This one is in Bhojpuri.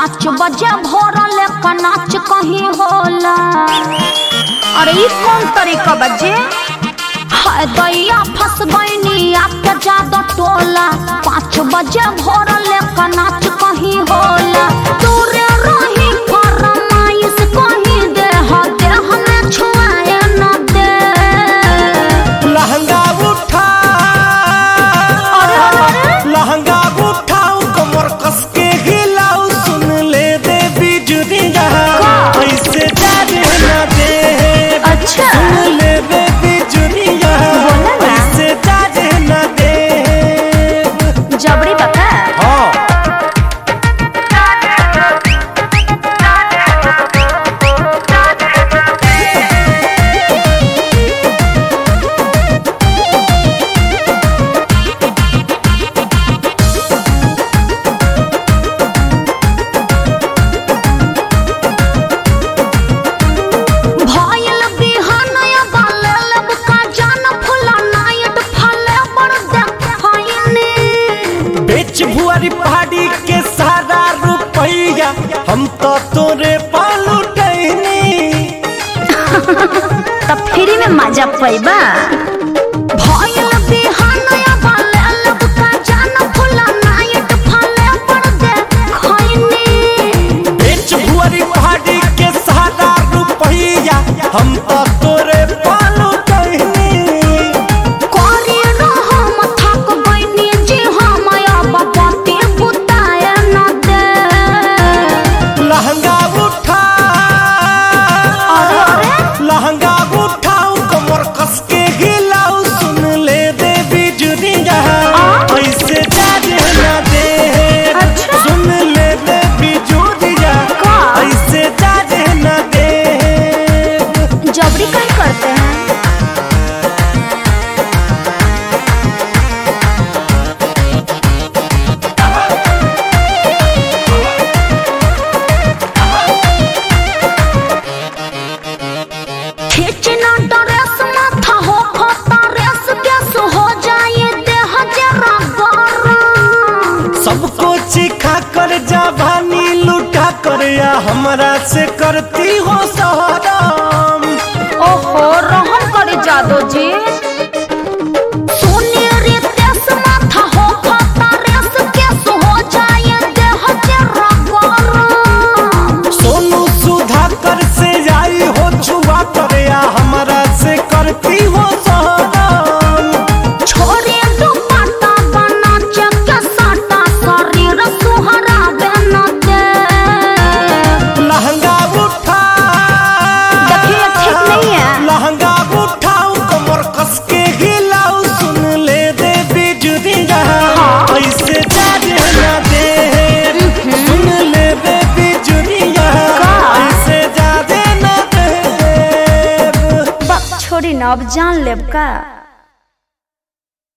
पाँच बजे भोरल का नाच कहीं होला अरे ई कौन तरीका बजे हाय दैया फंस गईनी आपके जादो टोला पाँच बजे भोरल का नाच कहीं होला दूरे रही फरमाइश कहीं दे हो दे हमें छुआए न दे लहंगा उठा अरे अरे लहंगा उठाऊ कमर कस के हिलाऊ सुन ले दे बिजुरिया का? ऐसे जाने न दे अच्छा। सुन ले दे बिजुरिया बोला ना। ऐसे जाने न दे जबरी बता हाँ भयल बिहानया बाले लब का जान फुला नायट फले बड़ देखैनी बेच भुआरी पहाड़ी के सारा रुपैया हम तो तोरे पालू टहनी तब फ्री में मजा पैबा भयल बिहानया बाले लब का जान फुला नायट फले बड़ देखैनी बेच भुआरी पहाड़ी के सारा रुपैया हम तो तोरे पालू टहनी कोरी रहम थक गइनी जी हम अब पति बुताए न दे लहंगा उठा अरे अरे लहंगा उठाऊ कमर कस के हिलाऊ सुन ले दे बिजुरिया ऐसे जाने न दे अच्छा। सुन ले दे बिजुरिया का? ऐसे जाने न दे जबरी कहीं करते हैं खींचना ड्रेस माथा हो खोता रेस गैस हो जाए देह जरा गरम सबको चिखा कर जवानी लुटा कर या हमरा से करती हो सहराम ओहो रहम करे जादो जी सोने रे तेस माथा हो खाता रेस केस हो जाए देह जरा गरम सोनू सुधा कर से आई हो छुआ कर या हमरा से करती हो सहराम छोरे दुपट्टा बना चक साटा शरीर सुहरा बन दे लहंगा उठा देखिए ठीक नहीं है लहंगा उठाऊ कमर कस के हिलाऊ सुन ले दे बिजुरिया हाँ। ऐसे जाने न दे सुन ले दे बिजुरिया का? ऐसे जाने न दे बक छोड़ी न अब जान लेब का